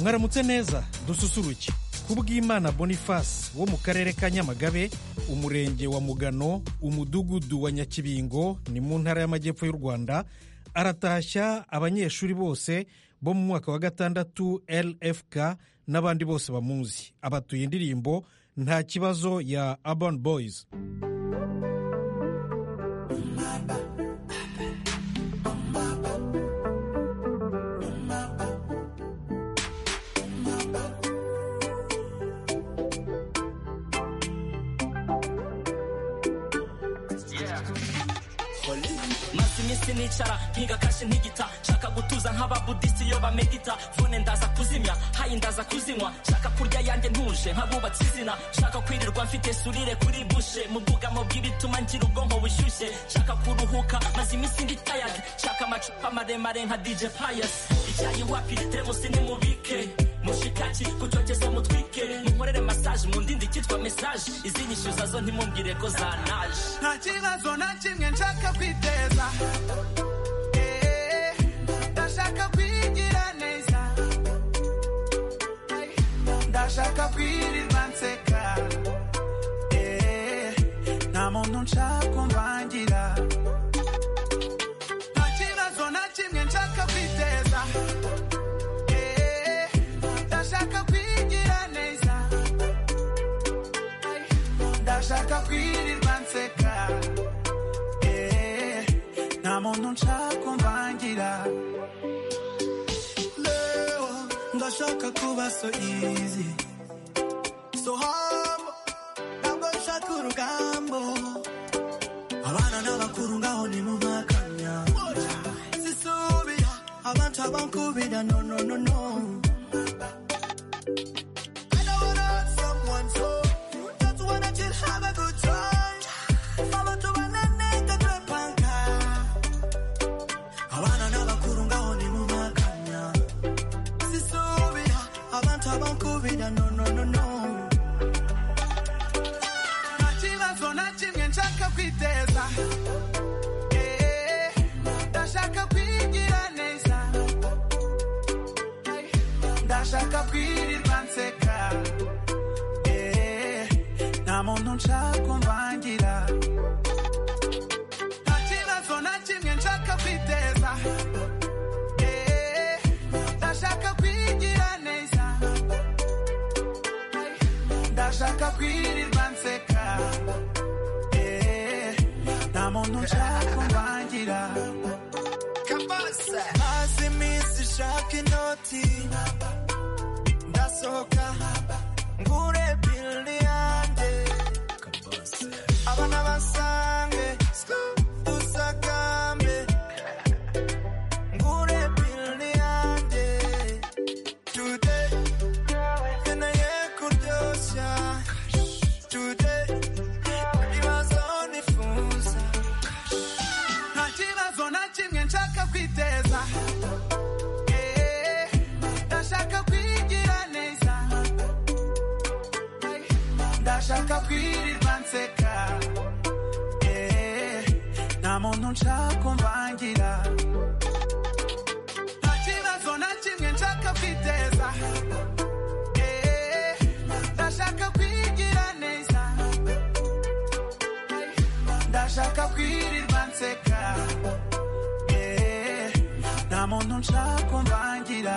mwaramutse neza dususuruke kubw'imana boniface wo mu karere ka nyamagabe umurenge wa mugano umudugudu wa nyakibingo ni mu ntara y'amajyepfo y'u rwanda aratashya abanyeshuri bose bo mu mwaka wa gatandatu lfk n'abandi bose bamuzi abatuye indirimbo nta kibazo ya urban boys maze iminsi nicara nkiga kashi ntigita nshaka gutuza nk'ababudisi iyo bamedita fone ndaza kuzimya hayi ndaza kuzinywa nshaka kurya yanjye ntuje nk'abubatse izina nshaka kwirirwa mfite surire kuri bushe mu bwugamo bw'ibituma ngira ubwonko bushyushye nshaka kuruhuka maze iminsi ndi tayadi nshaka amacupa maremare nka dj payasi icyayi wapiri teremusi nimubike mushikaki kucyokezo mutwike munkorere masaje mu ndindi cyitwa mesaje izinyishyuza zo ntimumbwire ko zanaje nta kibazo na kimwe nshaka kwiteza Eh, ndashaka kwigira neza Ay, ndashaka kwirirwa nseka Eh, nta muntu nshaka kumvangira nta kibazo na kimwe nshaka kwiteza Eh, ndashaka kwigira neza Ay, ndashaka kwirirwa nseka Eh, nta muntu nshaka kumvangira leo ndashaka kuba so easy so humble ntabwo nshaka urugambo abana n'abakuru ngaho nimubakamya sisubira abantu abankubira no no no no I don't wanna hurt someone, so just wanna just have a good time. Follow to my nene, the great banker. abana n'abakuru ngaho ni mu makanya sisubira abantu abankubira no no no no nta kibazo na kimwe nshaka kwiteza Eh, ndashaka kwigira neza Ay, ndashaka kwirirwa nseka Eh, nta muntu nshaka kumvangira nta kibazo na kimwe nshaka kwiteza Eh, ndashaka kwigira neza Ay, ndashaka kwirirwa nseka Eh, nta muntu nshaka kumwangira maze iminsi nshaka inoti ndasohoka ngure bili yanjye abana basange usakambe ngure bili yanjye today nkeneye kuryoshya today ibibazo nifuza nta kibazo na kimwe nshaka kwiteza Eh, ndashaka kwigira neza ndashaka kwirirwa nseka Eh, nta muntu nshaka kumvangira nta kibazo na kimwe nshaka kwiteza Eh, ndashaka kwigira neza Ay, ndashaka kwirirwa nseka Eh, nta muntu nshaka kumvangira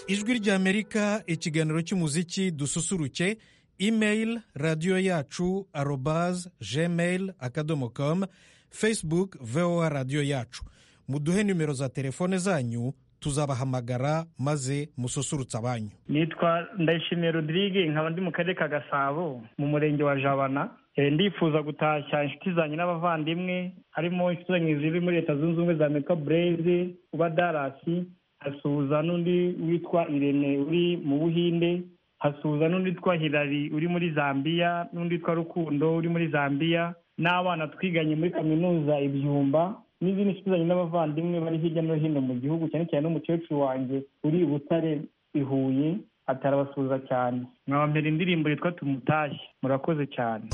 ijwi ry'amerika ikiganiro cy'umuziki dususuruke imeyili radiyo yacu arobaze gmail akadomo komu facebook voa radiyo yacu muduhe nimero za telefone zanyu tuzabahamagara maze mususurutse abanyu nitwa ndayishimiye rodirige nkaba ndi mu karere ka gasabo mu murenge wa jabana Eh, ndifuza gutashya inshuti zanjye n'abavandimwe harimo inshuti zanjye ziri muri leta zunze ubumwe za amerika bureze uba darasi hasuhuza n'undi witwa irene uri mu buhinde hasuhuza n'undi witwa hirari uri muri zambiya n'undi witwa rukundo uri muri zambiya n'abana twiganye muri kaminuza ibyumba n'izindi nshuti zanjye n'abavandimwe bari hirya no hino mu gihugu cyane cyane n'umukecuru wanjye uri i butare i huye atarabasuhuza cyane mwabambera indirimbo yitwa tumutashye murakoze cyane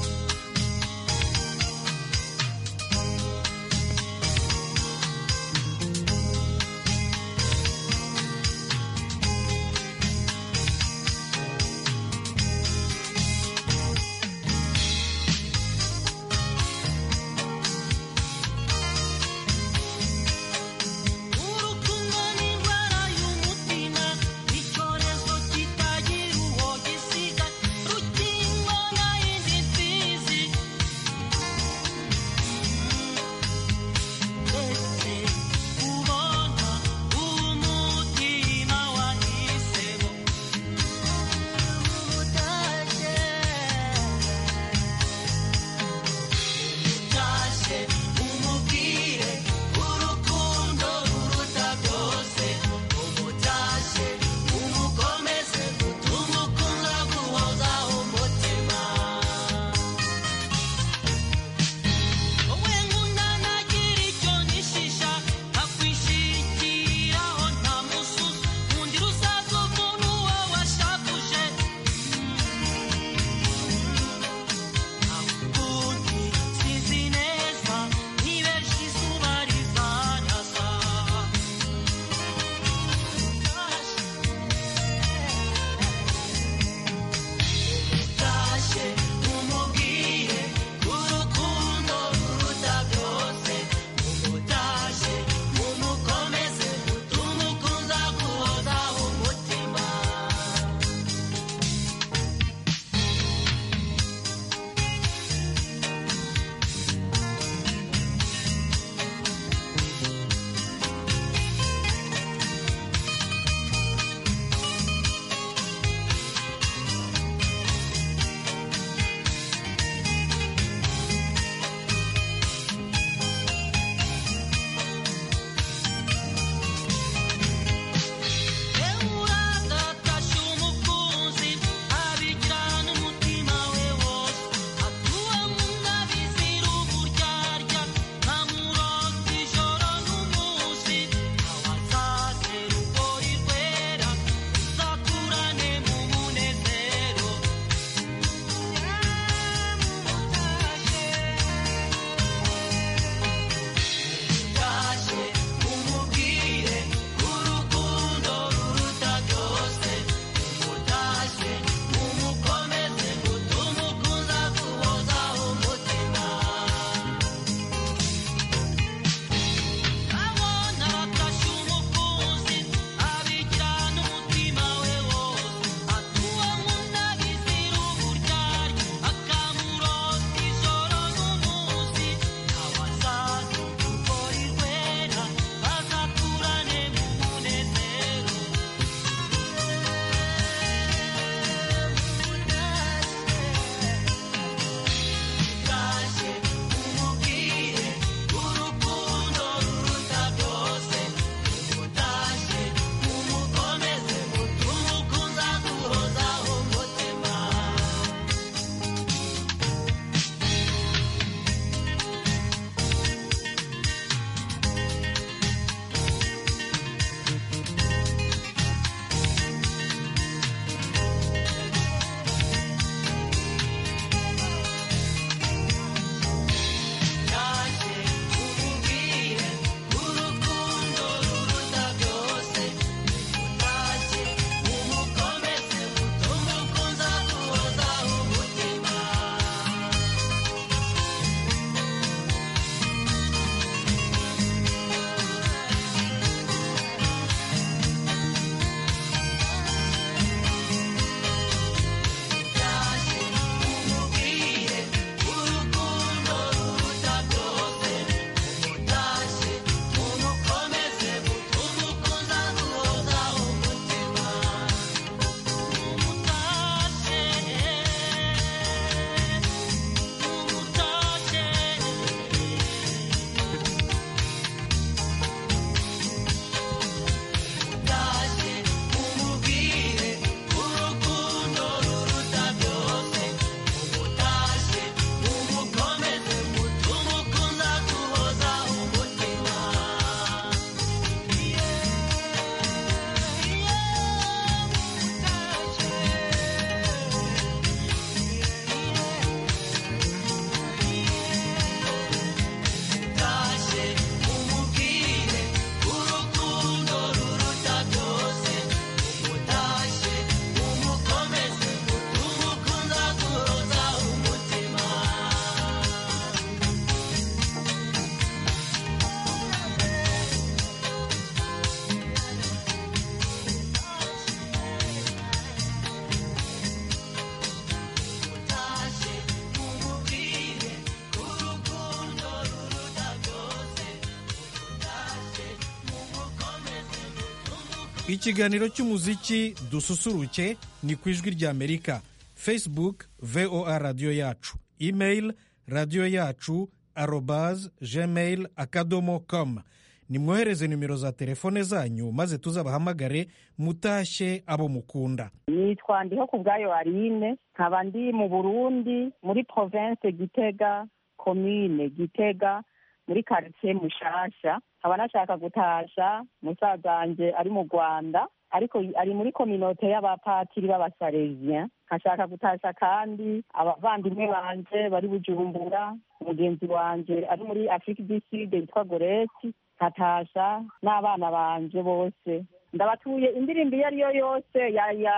ikiganiro cy'umuziki dususuruke ni ku ijwi ry'amerika facebook voa radiyo yacu email radiyo yacu arobaze gmail akadomo komu nimwohereze nimero za telefone zanyu maze tuzabahamagare mutashye abo mukunda nitwa ndiho ku bwayo arine nkaba ndi mu burundi muri province gitega komine gitega muri karitsiye mushasha nkaba nashaka gutasha musaza wanjye ari mu rwanda ariko ari muri kominote y'abapatiri b'abasareziya nkashaka gutasha kandi abavandimwe banjye bari bujumbura mugenzi wanjye ari muri afurika du sud yitwa goreti nkatasha n'abana banjye bose ndabatuye indirimbo iyo ari yo yose ya ya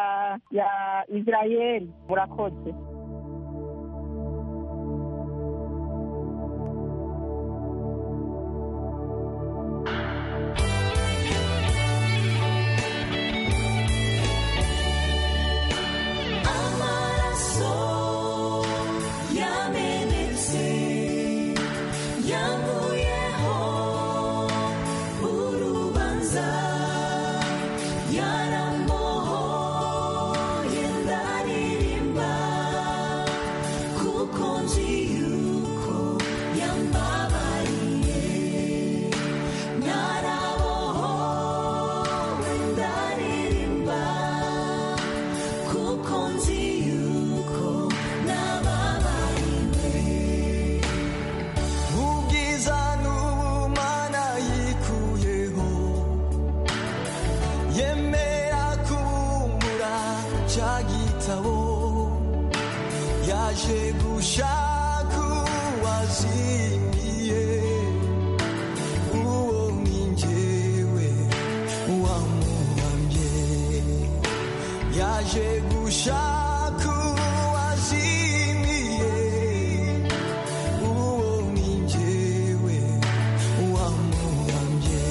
ya israel murakoze amaraso yamenetse yankuyeho urubanza yarambohoye ndaririmba kuko nzi yuko yambabariye narabohowe ndaririmba kuko nzi yuko nababariwe ubwiza n'ubumana yikuyeho yemera kubumbura cya gitabo yaje gushaka uwazimiye uwo ni njyewe wamuhamye yaje gushaka uwazimiye uwo ni njyewe wamuhamye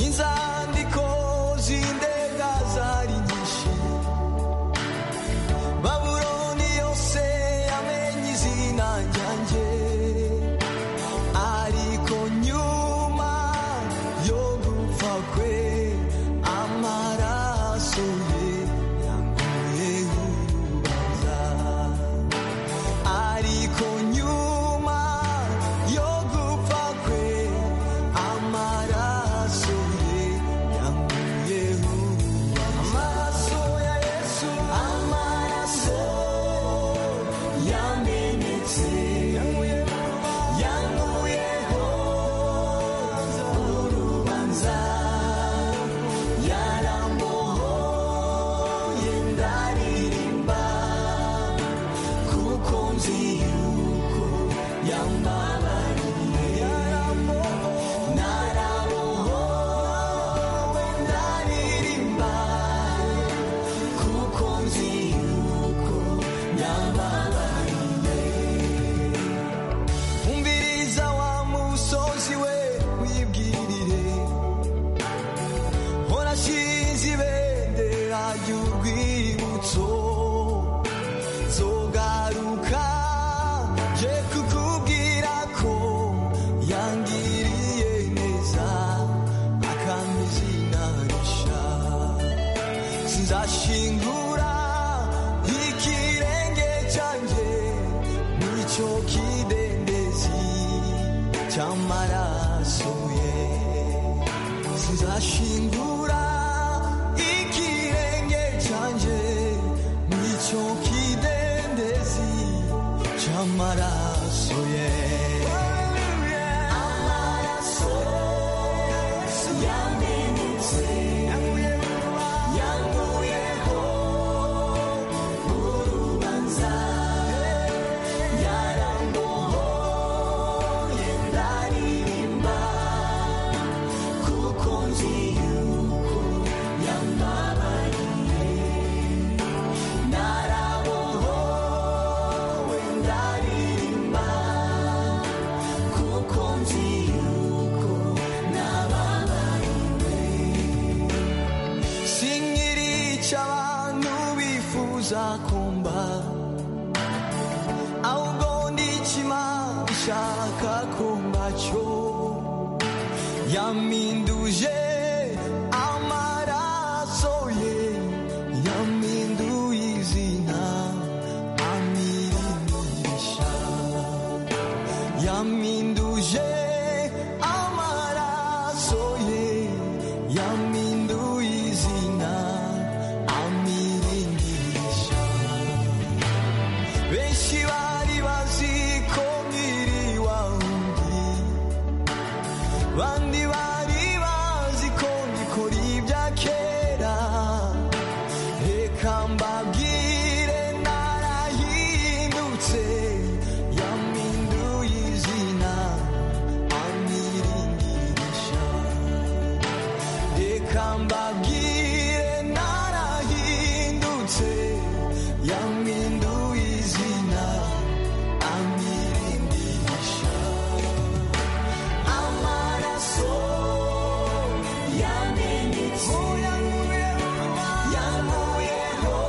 inzandiko z'indega zari nyinshi babuloni yose yamenye izina ryanjye ariko nyuma yo gupfa kwe amaraso ye yanguye urubanza ariko nyuma yo gupfa kwe amaraso ye yanguye urubanza amaraso ya yesu amaraso yamenetse yankuyeho urubanza yarambohoye ndaririmba kuko nzi yuko yambabariye narabohowe ndaririmba kuko nzi yuko nababariye umviriza wa musozi we wibwirire horashinze ibendera ry'urwibutso zogaruka je kukubwira ko yangiriye neza akampa izina risha sinzashingura ikirenge cyanjye muri cyo kidendezi cy'amaraso ye sinzashingura ikirenge cyanjye muri cyo kidendezi cy'amaraso ye amaraso yamenetse yankuyeho urubanza yarambohoye ndaririmba kuko nzi yuko yambabariye narabohowe ndaririmba kuko nzi yuko nababariwe sinkiri icy'abantu bifuza kumba ahubwo ndi ikimana ishaka kumba cyo yaminduje yampinduje amaraso ye yampinduye izina amiringisha benshi bari bazi ko nkiriwa undi bandi bari bazi ko ngikora ibya kera reka mbabwire narahindutse yampinduye izina amiringisha reka mbabwire narahindutse yampinduye izina amiringisha amaraso yamenetse yankuyeho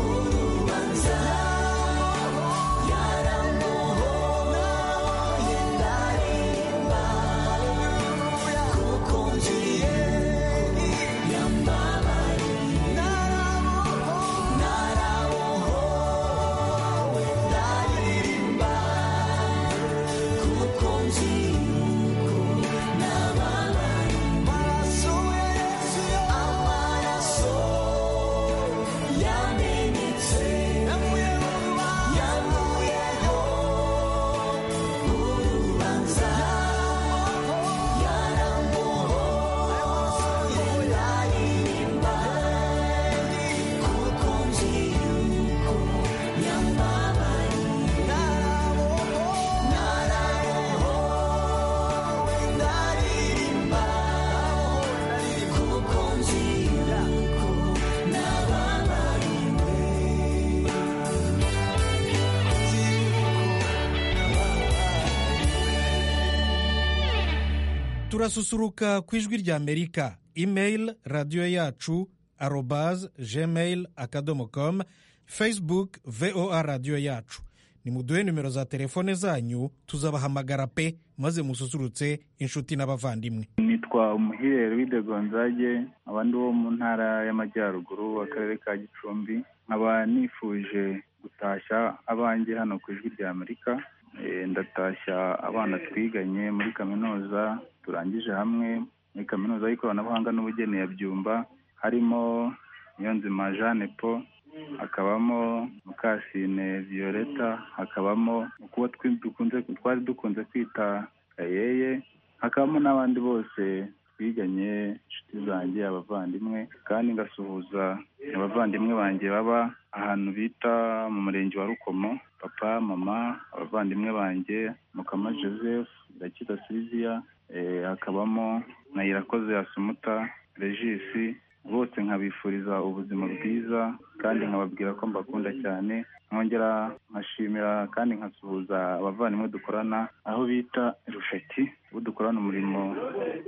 urubanza yaramuhoye ndarimba kuko ngiye yambabariye narabohowe ndaririmba kuko ngiye turasusuruka ku ijwi rya amerika email radiyo yacu arobaze gmail akadomo komu facebook voa radiyo yacu nimuduhe nimero za telefone zanyu tuzabahamagara pe maze mususurutse inshuti n'abavandimwe nitwa umuhire wide gonzage abandi bo mu ntara y'amajyaruguru akarere ka gicumbi nkaba nifuje gutashya abanjye hano ku ijwi rya amerika Eh, ndatashya abana twiganye muri kaminuza turangije hamwe muri kaminuza y'ikoranabuhanga n'ubugeni ya byumba harimo niyonzima jeanne paul hakabamo mukasine violeta hakabamo ukubo twi- dukunze twari dukunze kwita kayeye hakabamo n'abandi bose twiganye inshuti zanjye abavandimwe kandi ngasuhuza abavandimwe banjye baba ahantu bita mu murenge wa rukomo papa mama abavandimwe banjye mukama joseph irakiza silvia eh, hakabamo na irakoze asumuta regisi bose nkabifuriza ubuzima bwiza kandi nkababwira ko mbakunda cyane nkongera nkashimira kandi nkasuhuza abavandimwe dukorana aho bita rusheti ubu dukorana umurimo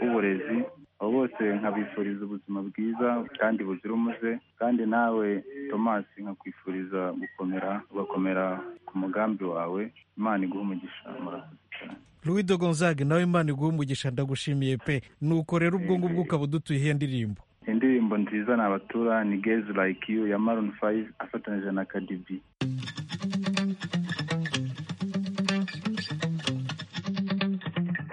w'uburezi abo bose nkabifuriza ubuzima bwiza kandi buzira umuze kandi nawe tomasi nkakwifuriza gukomera ugakomera ku mugambi wawe imana iguha umugisha murakoze cyane louis de gonzague nawe imana iguha umugisha ndagushimiye pe nuko rero ubwo ngubwo ukaba udutuye iyo ndirimbo indirimbo nziza ni abatura ni gezi like you ya maroni fayive afatanyije na kadibi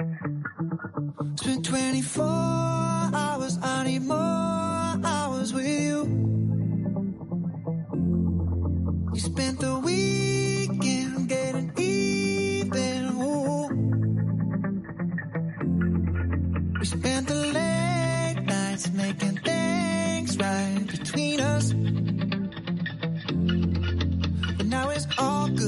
It's been 24 hours, I need more hours with you. You spent the weekend getting even. Ooh. We spent the late nights making things right between us. But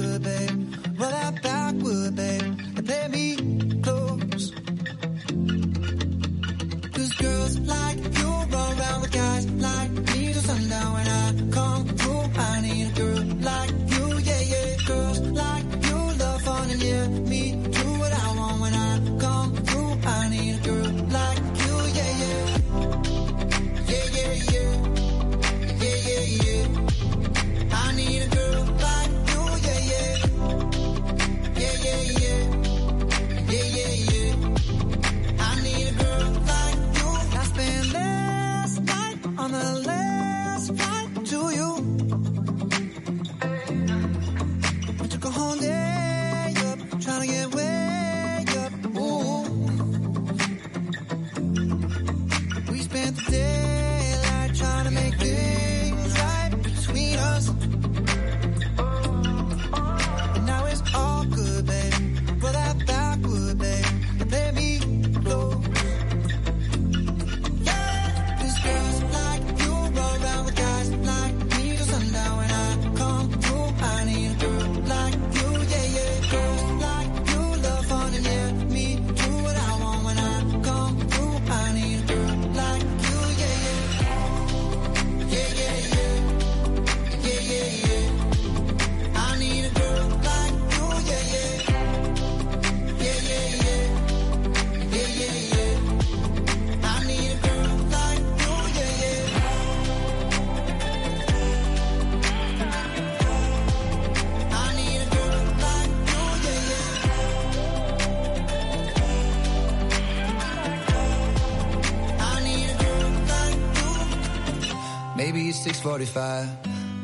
6:45.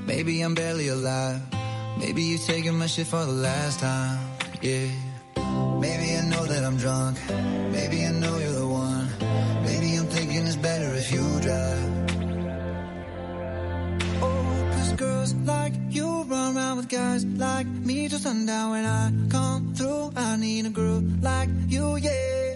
Maybe I'm barely alive. Maybe you taking my shit for the last time. Yeah. Maybe I know that I'm drunk. Maybe I know you're the one. Maybe I'm thinking it's better if you drive. Oh, 'cause girls like you run around with guys like me till sundown. When I come through, I need a groove like you, yeah.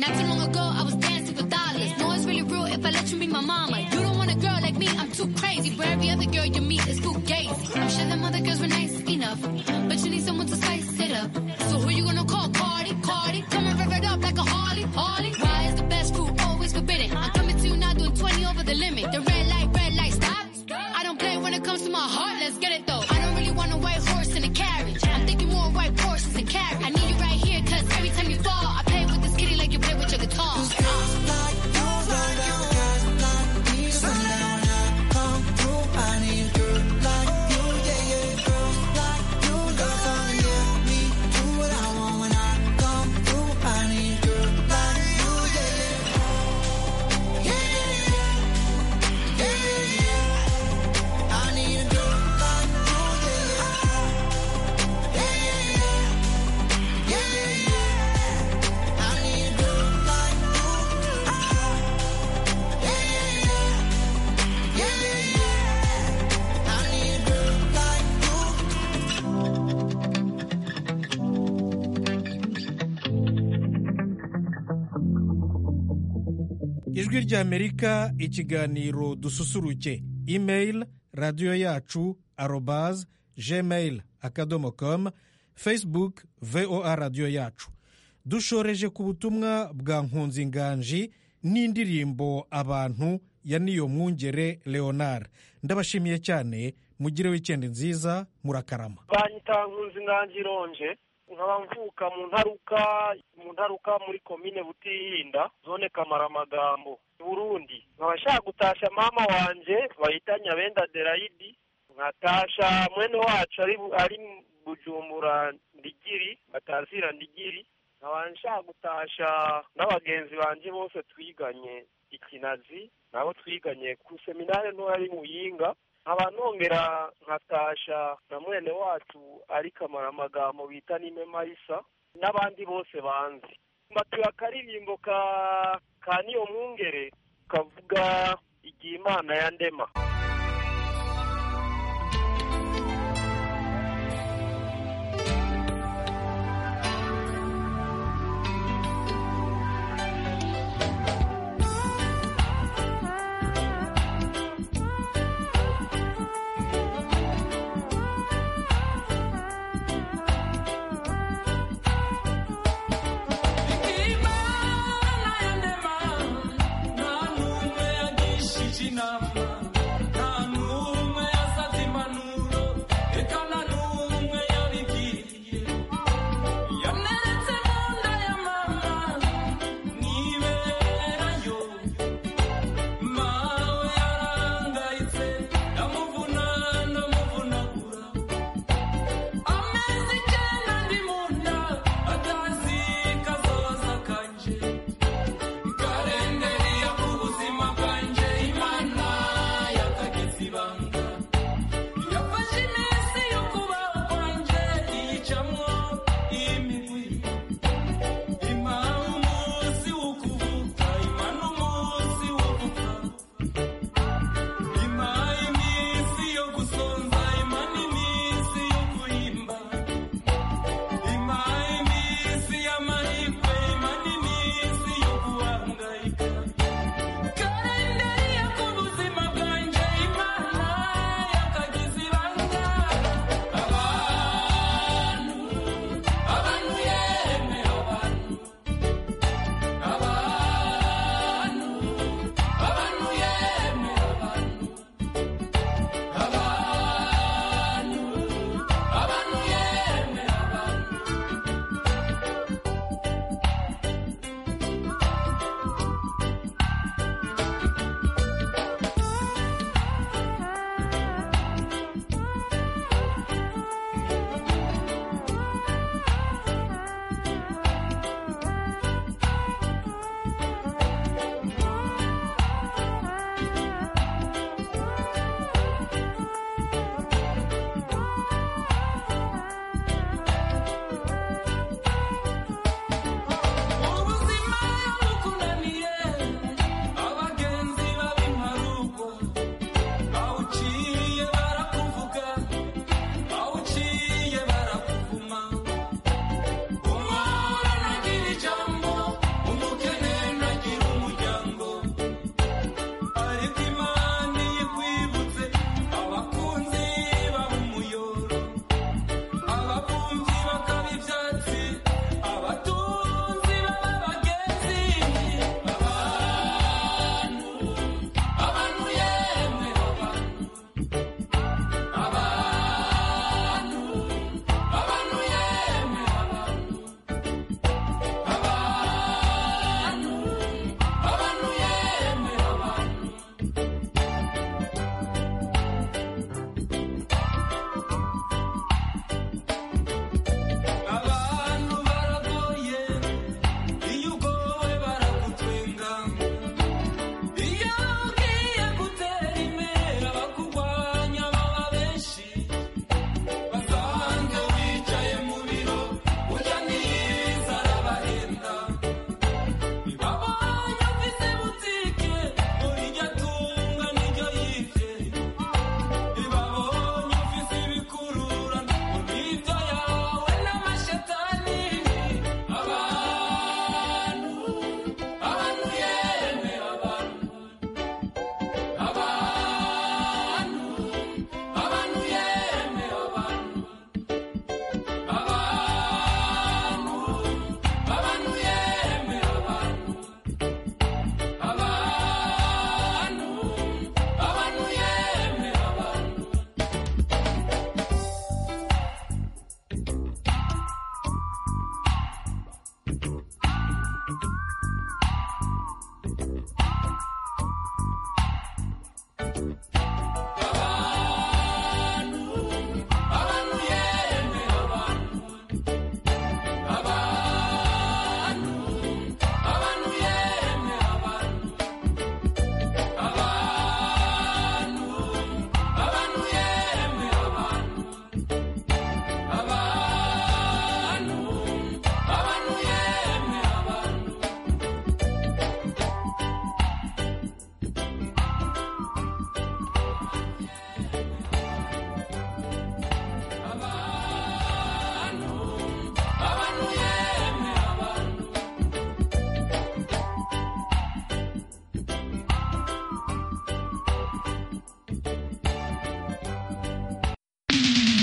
Not too long ago, I was dancing with dollars. No, it's really rude if I let you be my mama. You don't want a girl like me, I'm too crazy. Where every other girl you meet is too gay. I'm sure them other girls were nice enough, but you need someone to spice it up. So who you gonna call? Cardi, Cardi. Coming rev it up like a Harley, Harley. Why is the best food always forbidden? I'm coming to you now doing 20 over the limit. The red light, red light, stop. I don't play when it comes to my heart, let's get it though. I don't really want a white horse in a carriage. I'm thinking more white horses and carriage. I need you right here, cause every time you fall, I play with this kitty like you play with your guitar. ijwi ry'amerika ikiganiro dususuruke imeyili radiyo yacu arobaze gmail akadomo komu fesibuke voa radiyo yacu dushoreje ku butumwa bwa nkunzi inganji n'indirimbo abantu ya niyo mwungere leonard ndabashimiye cyane mugire wikendi nziza murakarama banyita nkunzi nganji ironje nkaba mvuka mu ntaruka mu ntaruka muri komine butihinda zone kamaramagambo i burundi nkaba nshaka gutashya mama wanje bahita nyabenda derayidi nkatasha mwene wacu ari ari bujumbura ndigiri batazira ndigiri nkaba nshaka gutasha n'abagenzi banje bose twiganye ikinazi nabo twiganye ku seminari nto yari muyinga nkaba nongera nkatasha na mwene wacu ari kamaramagambo bita nime marisa n'abandi bose banzi matuye akaririmbo ka ka niyo mwungere kavuga igihe imana ya ndema